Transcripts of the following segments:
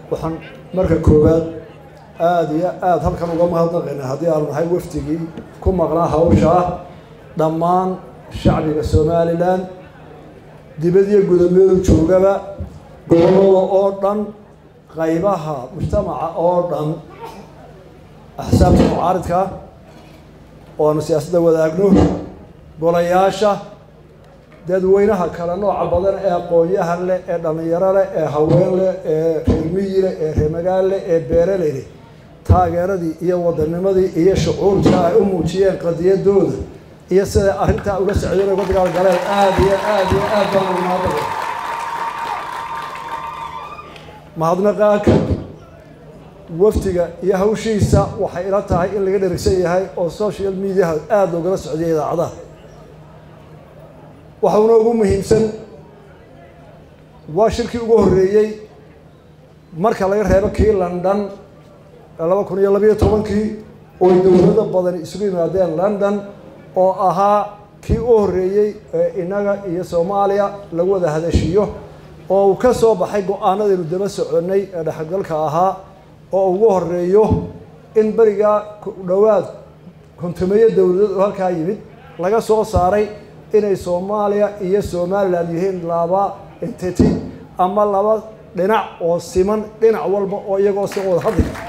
waxaan marka koowaad aada iyo aada halkan uga mahadnaqaynaa haddii aanu nahay wafdigii ku maqnaa hawshaa dhammaan shacbiga somalilan dibadiyo gudameedu joogaba gobolada oo dhan qaybaha mujtamaca oo dhan axsaabta mucaaridka oo aanu siyaasadda wadaagno golayaasha dadweynaha kale nooca badan ee aqoon-yahan leh ee dhallinyaro leh ee haween leh ee reermiyi leh ee reermagaal leh ee beereley leh taageeradii iyo wadanimadii iyo shucuurka ay u muujiyeen qadiyadooda iyo siday arrintaa ula socdeen uga dagaalgaleen aada iyo aada iyo aad baan ugu mahadnaqay mahadnaqaaka wafdiga iyo hawshiisa waxay ila tahay in laga dherigsan yahay oo social mediaha aada loogala socdiya idaacadaha waxauna ugu muhiimsan waa shirkii ugu horreeyey marka laga reebo kii london laba kun iyo labayo tobankii oo dowlado badani isugu yimaadeen london oo ahaa kii u horreeyey ee innaga iyo soomaaliya lagu wada hadashiyo oo uu ka soo baxay go-aanadaynu daba soconnay ee dhexgalka ahaa oo ugu horeeyo in berigaa dhowaad kontumeeyo dowladood oo halkaa yimid laga soo saaray inay soomaaliya iyo somalilan yihiin laba entity ama laba dhinac oo siman dhinac walba oo iyagoo si wada hadli kara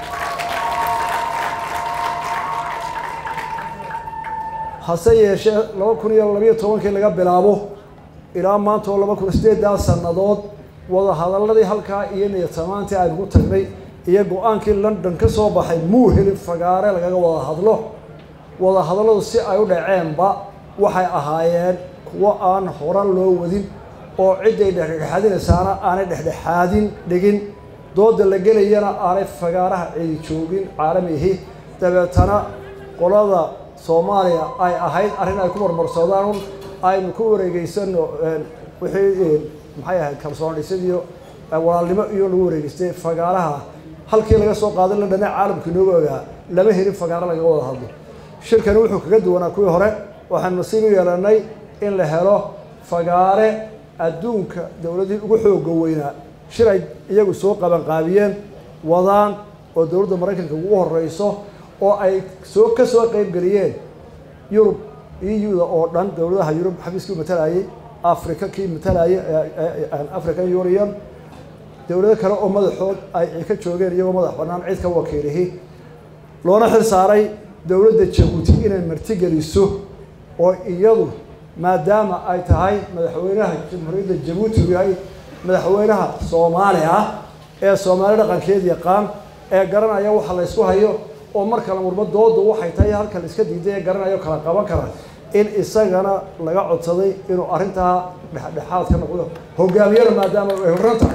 hase yeeshee laba kun iyo labayo tobankii laga bilaabo ilaa maanta oo laba kun sideedaa sannadood wada hadaladii halkaa iyo niyatamaantii aynugu tagnay iyo go-aankii london ka soo baxay muu helin fagaare lagaga wada hadlo wada hadalladu si ay u dhaceenba waxay ahaayeen kuwo aan horan loo wadin oo cidday dhexdhexaadinaysaana aanay dhexdhexaadin dhigin dooda la gelayana aanay fagaaraha cidi joogin caalamihi dabeetana qolada soomaaliya ay ahayd arrin ay ku marmarsoodaan aynu ku wareegeysano wixii maxay ahayd kalsoon dhisadiyo walaalnimo iyo lagu wareegeystay fagaaraha halkii laga soo qaaday la dhana caalamka inooga ogaa lama helin fagaaro lagaga wada hadlo shirkani wuxuu kaga duwanaa kuwii hore waxaanu nasiib u yeelanay in la helo fagaare adduunka dowladihii ugu xooga weynaa shir ay iyagu soo qabanqaabiyeen wadaan oo dowladda maraykanka ugu horeyso oo ay soo ka soo qeybgeliyeen yurub eu-da oo dhan dowladaha yurub xafiiskii matalayay africa kii matalayay african union dowlado kale oo madaxood ay ka joogeen iyagoo madax bannaan cid ka wakiilihi loona xil saaray dowladda jabuuti inay martigeliso oo iyadu maadaama ay tahay madaxweynaha jamhuuriyadda jabuuti uu yahay madaxweynaha soomaali ah ee soomaali dhaqankeed yaqaan ee garanaya waxa la ysku hayo oo mar kale murmo doodu waxay tahay halka la iska diiday ee garanayo kala qaban kara in isagana laga codsaday inuu arrintaa dhexdhexaad ka noqdo hogaamiyana maadaama ay horran tahay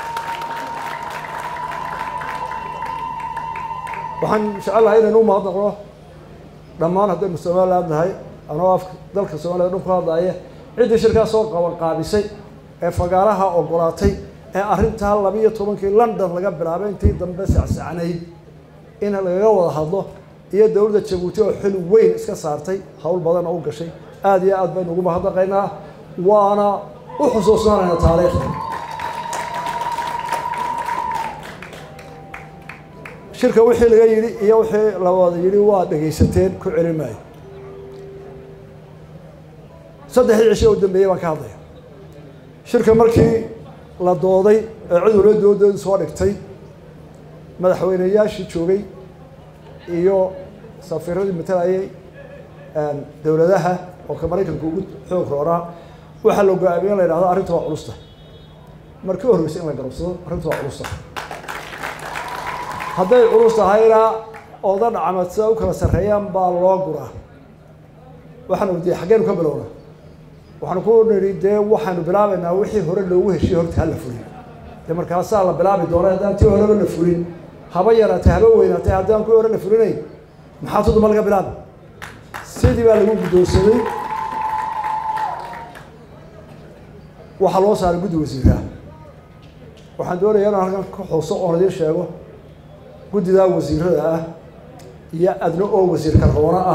waxaan jecel lahay inaynu u mahadnaqno dhammaan haddaynu somaliland nahay anoo af dalka soomaliya dhan ku hadlaaye ciddii shirkaa soo qaban qaabisay ee fagaaraha ogolaatay ee arrintaa labiiyo tobankii london laga bilaabay intii dambe sacsacnayd in lagaga wada hadlo iyo dowladda jabuuti oo xil weyn iska saartay howl badan oo u gashay aada iyo aad baynu ugu mahadnaqaynaa waana u xusuusnaanayna taariikhda shirka wixii laga yidhi iyo wixii la wada yidhi waa dhegaysateen ku celin maayo saddexdii cisho u dambeeyey baan ka hadlaya shirka markii la dooday ee cid wala doodoodu soo dhigtay madaxweyneyaashii joogay iyo safiiradii matalayay dowladaha oo ka maraykanka ugu xoog roonaa waxaa la go-aamiye in la yidhahdo arrinta waa culusta markii u horreysay in la garabsado arrinta waa culusta hadday culus tahayna ooda dhacmad sida u kala sarreeyaan baa loo guraa waxaanu wadiye xaggeenu ka bilowna waxaanu ku nidhi dee waxaanu bilaabaynaa wixii hore loogu heshiye horta hala fulin dee markaasaa la bilaabi doona haddaan tii horeba la fulin haba yaraatay haba weynaatay haddaan kuwii hore la fulinayn maxaa tuduma laga bilaabi sidii baa lagu guddoonsaday waxaa loo saaray guddi wasiiraha waxaan doonayaa inaan halkan ka xuso oon idiin sheego guddidaa wasiirada ah iyo adna oo wasiir karroona ah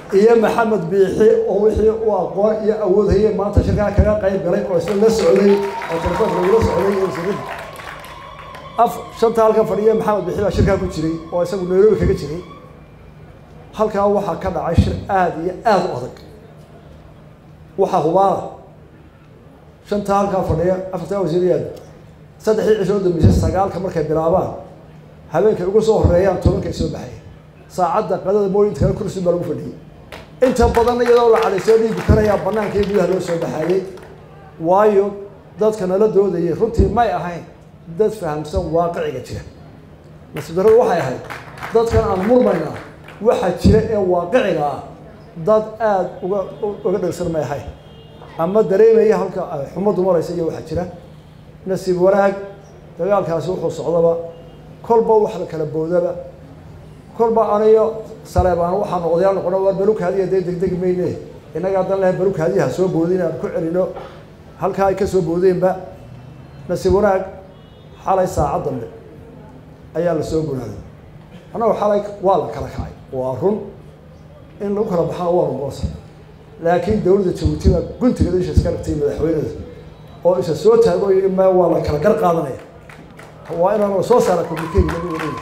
iyo maxamed biixi oo wixii u aqoon iyo awood hayay maanta shirkaa kaga qayb galay oo isla la socday oo telefoonka lagula socday iyo wasiirada af shanta halkan fadhiya maxamed biixi baa shirkaa ku jiray oo isagu nairobi kaga jiray halkaa waxaa ka dhacay shir aada iyo aada u adag waxaa hubaala shanta halkaa fadhiya afartaa wasiirayaada saddexdii cisho dambeysay sagaalka markay bilaabaan habeenkay ugu soo horeeyaan tobankay soo baxaya saacadda qadada mooyinta kale kursi baa lagu fadhiyey inta badan iyadoo la cadaysoo dhiigi karayaa banaanka iyo gudaha loo soo baxayey waayo dadka nala doodayay runtii may ahayn dad fahamsan waaqiciga jira nasiib darradu waxay ahayd dadkan aan murmayna waxa jira ee waaqiciga ah dad aada uga uga dhegsan may ahayn ama dareemaya halka ay xumaddu maraysa iyo waxaa jira nasiib wanaag dagaalkaasi wuxuu socdaba kolba wax la kala boodaba kolba aniyo saleebaan waxaanu odayaal noqono waa balukaadiya dee degdegi mayne innaga haddan lehay balukaadiyaha soo boodin aan ku celino halkaa ay ka soo boodeenba nasiib wanaag xalay saacad dambe ayaa la soo gunaaday annagu xalay waa la kala kacay waa run in lagu kala baxana waa rumoosa laakiin dowladda jabuuti baa guntiga isha iska dhigtay madaxweynada oo isa soo taago yidhi ma waa la kala gar qaadanaya waa inaan la soo saara communicate lagu wareegi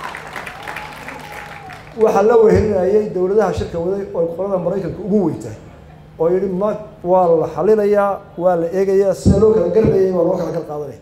waxaa la wehelinayay dowladaha shirka waday oo qolada maraykanka ugu weyntahay oo yidhi ma waa la xalinayaa waa la eegayaa sida loo kala garlayay waa loo kala gar qaadanaya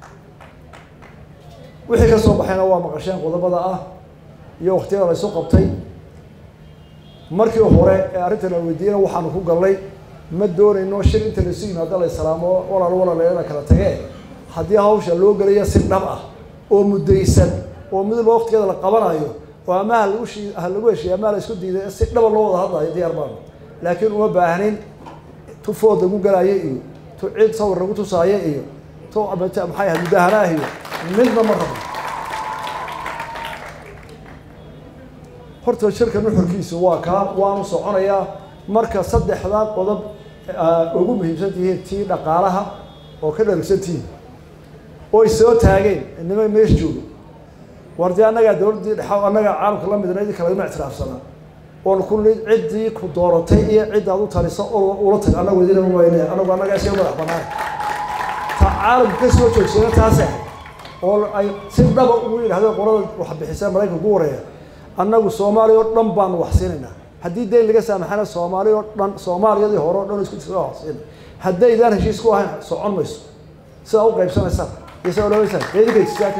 wixii ka soo baxayna waa maqasheen qodobada ah iyo waktiyada la isu qabtay markii hore ee arrintan la weydiiyena waxaanu ku gallay ma doonayno shir inta laisu yimaado la islaamo walaal walaaleena kala tagee haddii hawsha loo gelayo si dhab ah oo muddaysan oo midba waktigeeda la qabanayo oo ama ha lagu shii ha lagu heshiiya ama la isku diiday si dhaba loo wada hadlayo diyaar baanu laakiin uma baahnin tu food lagu galaayo iyo tu cid sawir lagu tusaayo iyo tu maxay ahayd mudahanaah iyo midna ma rabo horta shirka nuxurkiisu waa kaa waanu soconayaa marka saddexdaa qodob ugu muhiimsan tihiin tii dhaqaalaha oo ka dharigsan tihiin oy soo taageen nima meesha joogo war dee annagaa dowladdii dhexa annagaa caalamka la midna idinka lagama ictiraafsanaa oon ku nid ciddii ku dooratay iyo ciddaad u talisa oo ula tag annagu idinama wayne annagu annagaa iska madax banaan ta caalamka ka soo joogsana taase oo ay si dhaba ugu yidhahdeen qolada wax bixisa maraykanka ugu wareeya annagu soomaaliya oo dhan baanu wax siinaynaa haddii dayn laga saamaxana soomaaliya oo dhan soomaaliyadii hore o dhan isku tia wax siina haddaydaan heshiis ku ahayn socon mayso sidaa u qaybsanaysaan iyo sidaa odhanaysaan eedigaysisaaka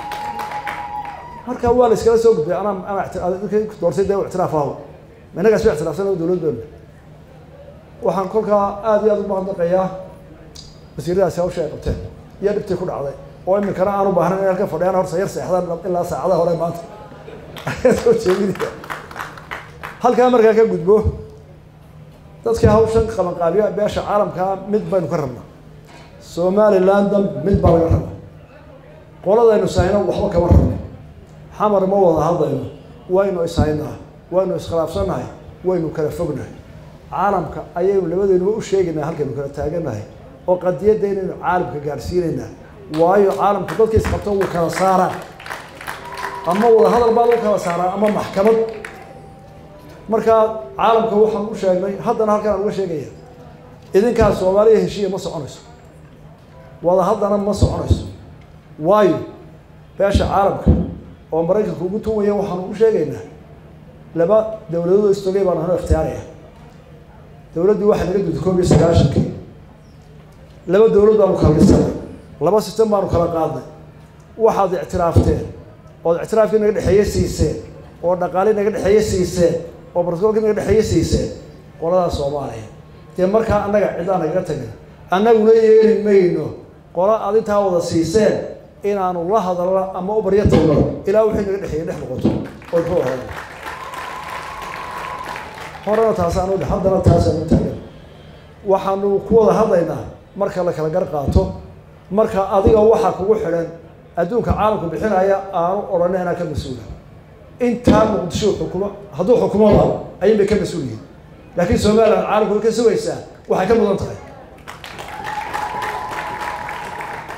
marka waa la iskala soo gudbay anaa anaa doortay dee ictiraaf aho innagaas ba ictiraafsan dowlad doona waxaan kolkaa aada iyo aada u mahadnaqayaa wasiiradaasi hawsha ay qabteen iyo dhibtii ku dhacday oo iminkana aan u baahnayn in halka fadhiyaan horta yar seexdaan ilaa saacadaha hore maanta soo jeedinaya halkaa markaa ka gudbo dadka hawshan qabanqaabiya beesha caalamkaa mid baynu ka rabnaa somalilandan mid baa laga rabaa qoladaynu sahayno waxba kama rabno xamar ma wada hadlayno waynu ishaynaa waynu iskhilaafsannahay waynu kala fognahay caalamka ayaynu labadeenuba u sheegaynaa halkaynu kala taagannahay oo qadiyadeynaynu caalamka gaadhsiinaynaa waayo caalamku dadka isqabto wuu kala saaraa ama wada hadal baa lagu kala saaraa ama maxkamad markaa caalamka waxaan u sheegnay haddana halkan aan uga sheegaya idinkaa soomaaliya heshiiya ma soconayso wada haddana ma soconayso waayo beesha caalamka oo maraykanka ugu tuwaya waxaanu u sheegaynaa laba dowladood istogay baan hano ikhtiyaaraya dowladdii waxay naga duday koob iyo sagaashankii laba dowlad baanu kala dhisanay laba sistem baanu kala qaadnay waxaad ictiraafteen ood ictiraafkii naga dhexeeye siiseen oo dhaqaali naga dhexeeye siiseen oo bartikoolkii naga dhexeeye siiseen qoladaa soomaaliya dee markaa annaga ciddaa nagaga tagin annaguna yeeli mayno qola aad intaa wada siiseen inaanu la hadalno ama u baryo tagno ilaa wixii naga dhexeeye dhex noqoto oo ku hor horena taasaanu haddana taasaanu taagan waxaanu ku wada hadlaynaa marka la kala gar qaato marka adiga waxaa kugu xidhan adduunka caalamku bixinaya aanu odhanay inaa ka mas-uula intaa muqdisho xukumo hadduu xukumoba ayun bay ka mas-uul yihin laakiin somalilan caalamku way ka sugaysaa waxay ka mudan tahay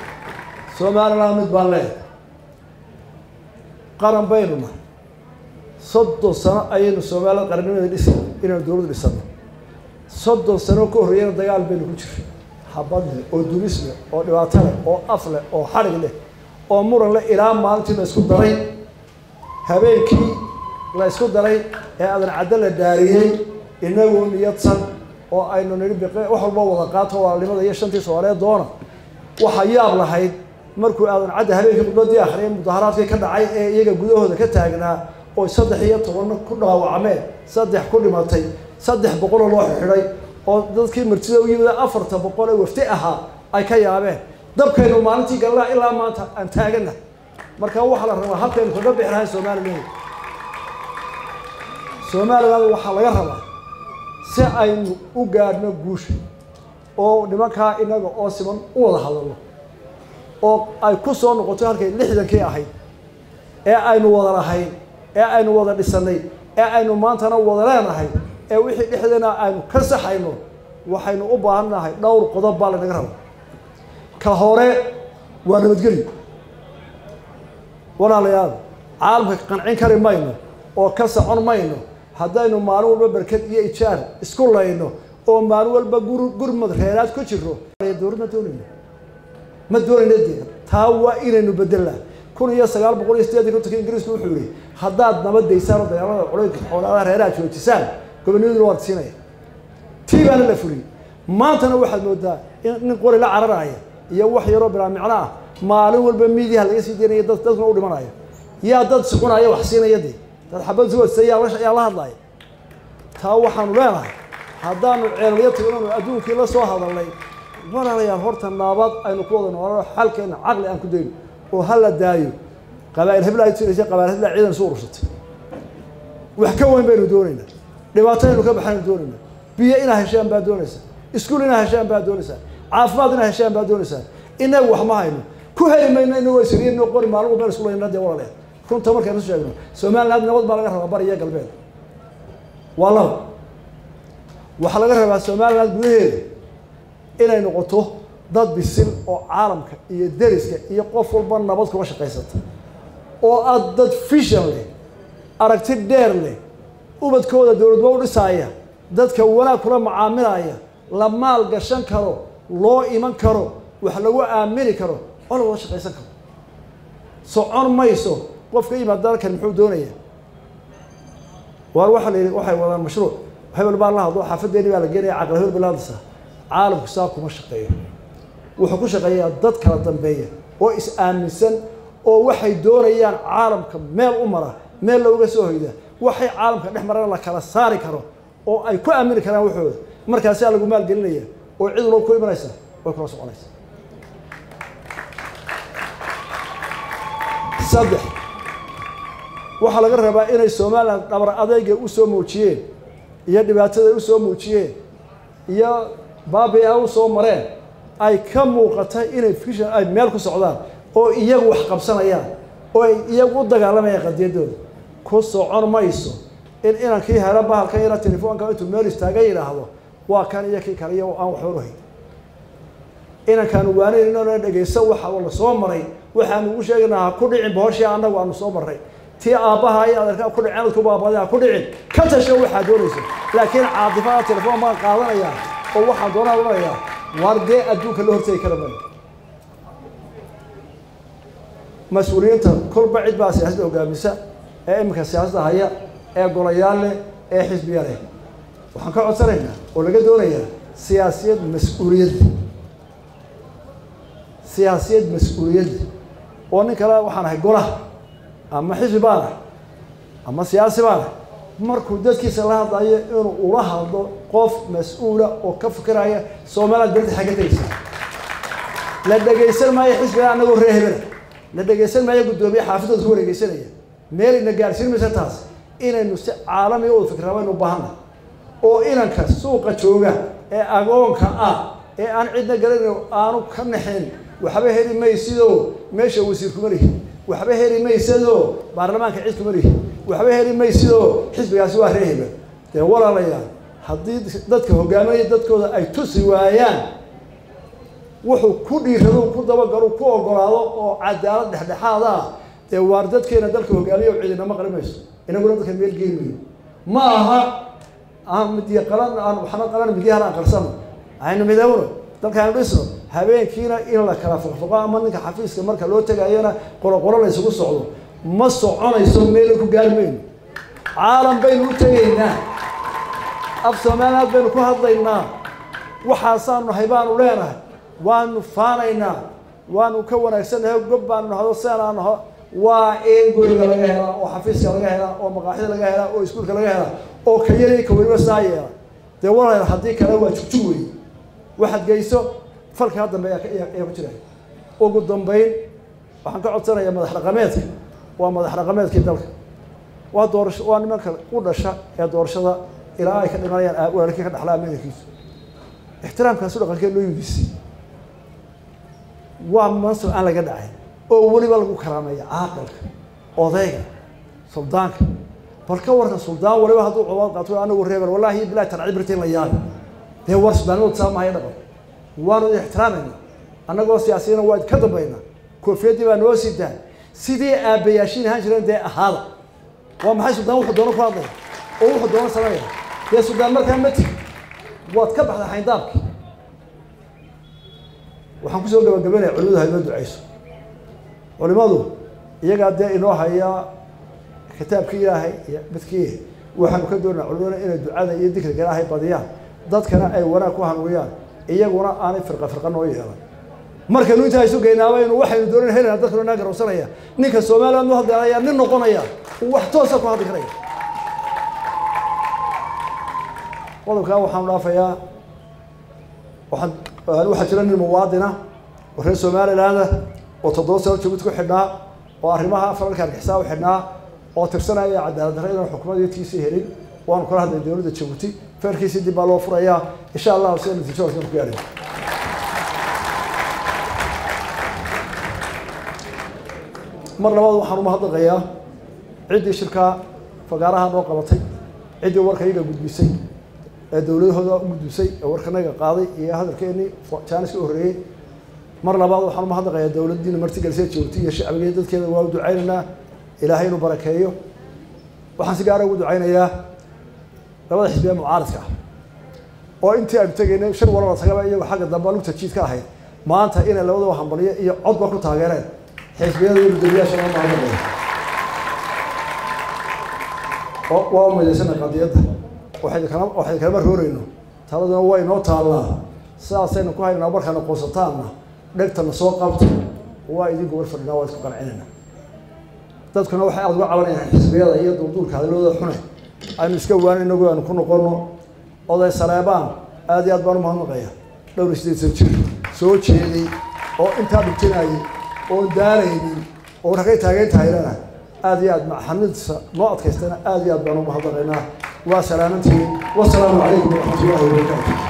somalilan mid baan leehay qaran baynu nahay soddon sano ayaynu soomaalida qarannimada dhisa inaynu dowladda dhisano soddon sano ka horreeyana dagaal baynu ku jiray habad leh oo dulis leh oo dhibaato leh oo af leh oo xadhig leh oo muran leh ilaa maalintii la isku daray habeenkii la isku daray ee aadan caddo la dhaariyey inagoo niyadsan oo aynu nidhi biqe wax walba wada qaato walaalnimada iyo shantii soomaaliyeed doona waxaa yaab lahayd markuu aadan cadda habeenkii khudbadii akhriyay mudaharaadkii ka dhacay ee iyaga gudahooda ka taagnaa oo saddex iyo tobanna ku dhaawacmeen saddex ku dhimatay saddex boqoloo loo xidhay oo dadkii martida u yimid afarta boqol ee wafti ahaa ay ka yaabeen dabkaynu maalintii galnaa ilaa maanta aan taagana marka waxaa la rabaa habkaynu kaga bixi lahayn somaliland somaliland waxaa laga rabaa si aynu u gaadhno guusha oo nimankaa inaga oo siman u wada hadalno oo ay ku soo noqoto halkay lixdankii ahayd ee aynu wada lahayn ee aynu wada dhisanay ee aynu maantana wada leenahay ee wixii dhexdeena aynu ka saxayno waxaynu u baahan nahay dhowr qodob baa lanaga raba ka hore waa nabadgelyo walaalayaal caalamka qancin kari mayno oo ka socon mayno haddaynu maalin walba berked iyo ijaar isku layno oo maalin walba gur gurmad reeraad ku jiro dowlad ma doonayno ma doonayno dee taa waa inaynu bedelnaa kun iyo sagaal boqol iyo sideetan kontonka ingiriisku wuxuu yihi haddaad nabadaysaan oo dagaalada culaydka xoolaadaha reeraha joojisaan gobonnimaduna waad siinaya tii baana la fuliyey maantana waxaad moodaa in nin qori la cararaya iyo wax yaroo bilaa micno ah maalin walba miidiyaha laga sii daynaya dad dadkuna u dhimanayo yaa dad sucunaya wax siinaya dee dad xabad suwadsa yaa la yaa la hadlaya taa waxaanu leenahay haddaanu ceelyo tagnanu adduunkii la soo hadalnay walaalayaal horta naabad aynu ku wada noolano xalkeena caqli aan ku dayno oo ha la daayo qabaa'il hebla ay tiraysa qabaa'il hebla ciidan isu urursatay wax ka weyn baynu doonaynaa dhibaato aynu ka baxaynu doonaynaa biyo inaa heshaan baa doonaysaa iskuul inaa heshaan baa doonaysaa caafimaad inaa heshaan baa doonaysaa inagu wax ma hayno ku heli mayno inagoo isriino qori maalin walba isku layna dee walaaleed runta markaynu sheegno somaliland nabad baa laga rabaa bari iyo galbeed waa laba waxaa laga rabaa somaliland gudaheeda inay noqoto dad bisil oo caalamka iyo deriska iyo qof walba nabad kuga shaqaysata oo aad dad fishan leh aragti dheer leh ubadkooda dowladba u dhisaaya dadka wanaag kula macaamilaya la maal gashan karo loo iman karo wax lagu aamini karo oo la wada shaqaysan karo socon mayso qof ka yimaad dalkan muxuu doonaya waar waxaa la yidhi waxay wadaan mashruuc hebel baa la hadlo xaafadeeni baa la geenaya caqli hebel bilaadisa caalamku saa kuma shaqeeyo wuxuu ku shaqeeyaa dad kala dambeeya oo is aaminsan oo waxay doonayaan caalamka meel u mara meel looga soo hoyda waxay caalamka dhex marana la kala saari karo oo ay ku aamini karaan waxooda markaasaa lagu maalgelinaya oo cid walba ku imanaysa way kula soconaysa saddex waxaa laga rabaa inay somaliland dhabar adeyga usoo muujiyeen iyo dhibaatada usoo muujiyeen iyo baabi a usoo mareen ay ka muuqata inay fishan ay meel ku socdaan oo iyagu wax qabsanayaan oo ay iyagu u dagaalamayaan qadiyadooda ku socon mayso in inankii helo bahalkan yara telefoonka intuu meel istaaga yidhaahdo waa kan iyo kii kale iyo aan waxba uhayn inankaanu waanayn inana dhegaysan waxa la soo maray waxaanu ugu sheegaynaa ha ku dhicin bohoshii annagu aanu soo marray tii aabbaha iyo adeerkaa ku dhicin adku baabada ha ku dhicin ka tasho waxaa doonaysa laakiin caadifada telefoon baan qaadanayaa oo waxaan doonaa odhanayaa waar dee adduunka la hortegi kara maayo mas-uuliyiinta kolba cid baa siyaasadda hogaamisa ee iminka siyaasadda haya ee golayaal leh ee xisbiya leh waxaan ka codsanaynaa oo laga doonayaa siyaasiyad mas-uuliyadda siyaasiyad mas-uuliyadda oo nin kale waxaan ahay golaha ama xisbi baan ah ama siyaasi baan ah markuu dadkiisa la hadlayo inuu ula hadlo qof mas-uula oo ka fikiraya somaliland berta xagga tegeysa la dhegaysan maayo xisbiga anagoo ree hebela la dhegaysan maayo guddoomiye xaafidooda ku wareegeysanaya meelayna gaarsiin maysa taas inaynu si caalamiga u fikraa baynu u baahanna oo inanka suuqa jooga ee agoonka ah ee aan cidna garanayn aanu ka naxin waxba heli maysidoo meesha wasiir kuma lihi waxba heli maysadoo baarlamaanka cid kuma lihi waxba heli maysidoo xisbigaasi waa ree hebel dee walaalayaal haddii dadka hogaaminaya dadkooda ay tusi waayaan wuxuu ku dhiirado ku dabagalo ku ogolaado oo cadaalad dhexdhexaad ah dee waar dadkeena dalka hogaamiya cidinama qali mayso inaguna dadka meel geymayo ma aha aan midiya qalan aan waxna qalan midyahan aan qarsano aynu midowno dalkaanu dhisno habeenkiina in la kala foqfoqo ama ninka xafiiska marka loo tegayona qoloqolo la isugu socdo ma soconayso meel ku gaarmayno caalam baynu u tegaynaa af soomaaliyaad baynu ku hadlaynaa waxaasaanu nahay baanu leenahay waanu faanaynaa waanu ka wanaagsannahay gob baanu nahdo seenaa naho waa in guriga laga helaa oo xafiiska laga helaa oo maqaaxida laga helaa oo iskuulka laga helaa oo ka yari ka weliba saa yeela dee walaal haddii kale waa jugjug wey waxaad geyso falkaa dambe ayaa ku jira ugu dambayn waxaan ka codsanayaa madax dhaqameedka waa madax dhaqameedkii dalka waa doorasho waa nimanka u dhasha ee doorashada ilaa ay ka dhimanayaan walaalkii ka dhaxlaa meelkiisu ixtiraamkaasu dhaqankee loo yudisay waa mansab aan laga dhacay oo weliba lagu karaameeya caaqilka odayga suldaanka bal ka warkan suldaan waliba hadduu cobaad qaato anagu reebel wallahi bilahi tancibirtiin la yaabi dee war sudaanimadu saa mahaya dhaqan waanu idin ixtiraamayna annagoo siyaasiyana waa idinka dambaynaa koofiyadii baa noo sidaa sidii aabbayaashiin ahaan jireen dee ahaada waa maxay suldaan wuxuu doono ku hadlaya oo wuxuu doono sameeya dee suldaan markaa ma tigi waad ka baxda xayndaabki waxaan kusoo gabagabaynaya culimadu ha inoo duceyso culimadu iyagaa dee inoo haya kitaabkii ilaahay iyo midkii waxaanu ka doonaa culimada inay ducada iyo dikriga ilaahay badiyaan dadkana ay wanaag ku hanuuyaan iyaguna aanay firqa firqa noo yeelan markaynu intaa isu geynaabanu waxaynu doonan helana dadkanu naa garowsanaya ninka soomaaliya nu hadlaya nin noqonaya uu wax toosa ku hadli karaya qodobkaa waxaanu dhaafayaa waxaan waxaa jira nin muwaadina oo reer somaliland oo toddoba sano jabuuti ku xidhnaa oo arrimaha falalka argixisa u xidhnaa oo tirsanaya cadaalad darre inaan xukuumadtiisii helin waanu kala hadlay dowladda jabuuti feerkiisii dib baa loo furayaa insha allahu sida natiijo hooskan ku gaadhay mar labaad waxaan umahadnaqayaa ciddii shirkaa fagaaraha noo qabatay ciddii warka iyaga gudbisay ee dowladahooda u gudbisay ee warkanaga qaaday iyo hadalkeenii jaaniska u horreeyey mar labaad waxaan umahadnaqayaa dowladdiina martigelisee joogtay iyo shacbigeed dadkeeda waa u ducaynaynaa ilaahay inuu barakeeyo waxaan si gaara ugu ducaynayaa labada xisbiya mucaaradka ah oo intii aynu tegaynay shan walaba tagaba iyagoo xagga dambe lugta jiid ka ahayd maanta inay labadaba hambaliyo iyo codba ku taageereen xisbiyada iyo gudoomiyaasha loo mahadnaqaya waa umaydaysanay qadiyadda waxaynu kala waxaynu kalama roorayno taladuna waa inoo taallaa sidaasaynu ku haynaa markaana qoonsataanna dhegtana soo qabta waa idinku war fadhinaa waa isku qancinayna dadkuna waxay aada uga cabanayaan xisbiyada iyo duurduurka hadalooda xune aynu iska waanin inagu aanu ku noqono oday saleebaan aada iyo aad baan umahadnaqaya dhowr iyo sideetan jir soo jeeday oo intaa dhugtinayay oon daalaynin oo ragay taageyn tahaylana aada iyo aad maxamidsa noo adkaystana aada iyo aad baan umahadnaqaynaa waa salaamantihiin wasalaamu calaykum waraxmat ullahi wabarakaatu